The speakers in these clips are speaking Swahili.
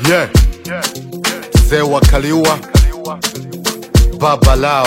yeah. Mzee wa Kaliua, baba lao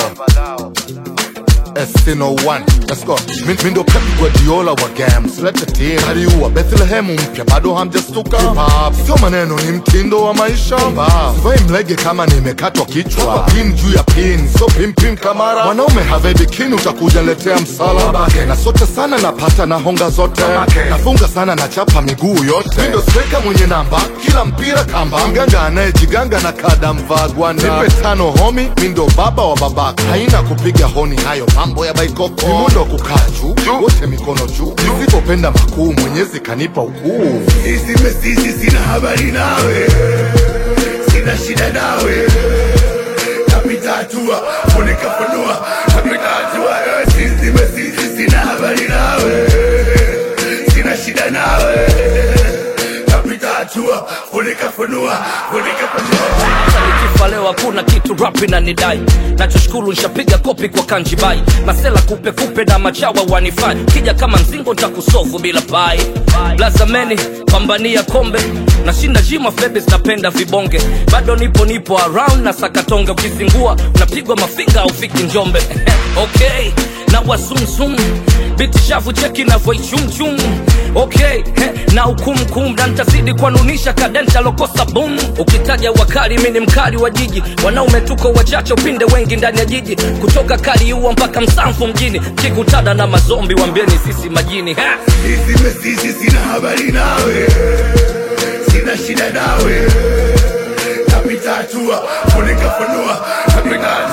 S01 Let's go. Mi mi ndo Pep Guardiola wa games, lete team Kaliua, Bethlehem mpya, bado hamjastuka Hip hop, sio maneno, ni mtindo wa maisha Sivai mlege kama nimekatwa kichwa Pin juu ya pin, so pim pim kamara Mwanaume have bikini, utakuja letea msala Na sote sana napata na honga zote Nafunga sana na chapa miguu yote Mi ndo striker mwenye namba, kila mpira kamba Mganga anayejiganga na kada mvaa gwanda Nipe tano homi, mi ndo baba wa babaka Haina kupiga honi, hayo mambo ya baikoko Vimundo kukaa juu, wote mikono juu Nisipopenda makuu, mwenyezi kanipa ukuu Sisi mesisi sina habari nawe, sina shida nawe, napita hatua funika funua, napita hatua wewe. Sisi mesisi sina habari nawe, sina shida nawe, napita hatua funika funua, funika funua. nikifa leo hakuna kitu rap inanidai nachoshukuru nshapiga kopi kwa kanjibai masela kupe kupe na machawa wanifai kija kama mzingo ntakusofu bila pai blazameni pambania kombe nashinda jima febes napenda vibonge bado nipo nipo around na sakatonge ukizingua unapigwa mafinga aufiki njombe okay na wasumsum biti shavu cheki navoichumchum okay he, na ukumkum na ntazidi kuanunisha kadenta lokosa bum ukitaja wakali mi ni mkali wa jiji wanaume tuko wachache upinde wengi ndani ya jiji kutoka kaliua mpaka msamfu mjini kikutada na mazombi wambieni sisi majini ha! Sisi mesisi sina habari nawe, sina shida nawe, napita hatua funika funua, napita